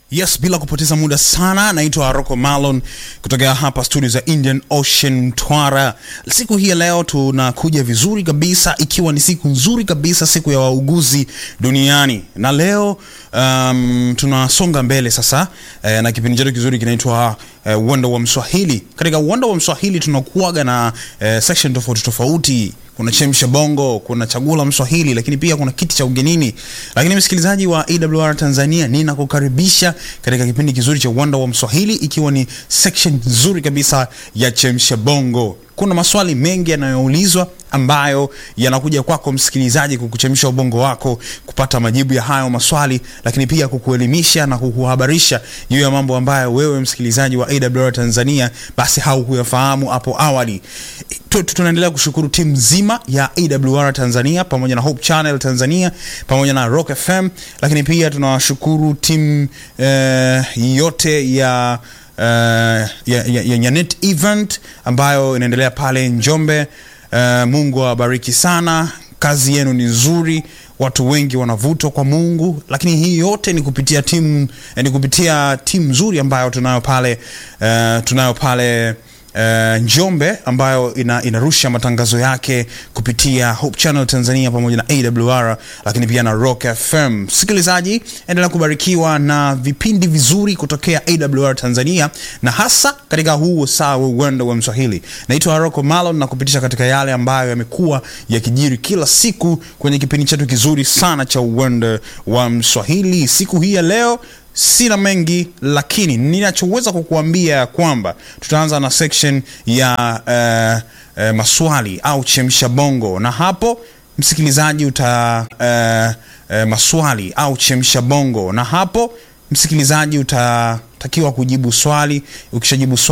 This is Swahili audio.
Yes, bila kupoteza muda sana, naitwa Rocco Malon kutoka hapa studio za Indian Ocean Mtwara. Siku hii ya leo tunakuja vizuri kabisa, ikiwa ni siku nzuri kabisa, siku ya wauguzi duniani, na leo um, tunasonga mbele sasa eh, na kipindi chetu kizuri kinaitwa eh, uwanda wa Mswahili. Katika uwanda wa Mswahili tunakuaga na eh, section tofauti tofauti kuna chemsha bongo, kuna chaguo la Mswahili, lakini pia kuna kiti cha ugenini. Lakini msikilizaji wa AWR Tanzania, ninakukaribisha katika kipindi kizuri cha uwanda wa Mswahili, ikiwa ni section nzuri kabisa ya chemsha bongo. Kuna maswali mengi yanayoulizwa ambayo yanakuja kwako msikilizaji, kukuchemsha ubongo wako kupata majibu ya hayo maswali, lakini pia kukuelimisha na kukuhabarisha juu ya mambo ambayo wewe msikilizaji wa AWR Tanzania basi haukuyafahamu hapo awali. Tu- tu- Tunaendelea kushukuru timu nzima ya AWR Tanzania pamoja na Hope Channel Tanzania pamoja na Rock FM, lakini pia tunawashukuru timu eh, yote ya uh, ya, ya, ya Nyanet event ambayo inaendelea pale Njombe. Uh, Mungu awabariki sana, kazi yenu ni nzuri, watu wengi wanavutwa kwa Mungu, lakini hii yote ni kupitia timu eh, ni kupitia timu nzuri ambayo tunayo pale uh, tunayo pale Uh, Njombe ambayo ina, inarusha matangazo yake kupitia Hope Channel Tanzania pamoja na AWR lakini pia na Rock FM. Msikilizaji, endelea kubarikiwa na vipindi vizuri kutokea AWR Tanzania na hasa katika huu saa wa uwanda wa Mswahili. Naitwa Rocco Malon na kupitisha katika yale ambayo yamekuwa yakijiri kila siku kwenye kipindi chetu kizuri sana cha uwanda wa Mswahili. Siku hii ya leo sina mengi lakini ninachoweza kukuambia ya kwamba tutaanza na section ya uh, uh, maswali au chemsha bongo na hapo msikilizaji uta uh, uh, maswali au chemsha bongo na hapo msikilizaji utatakiwa kujibu swali ukishajibu swali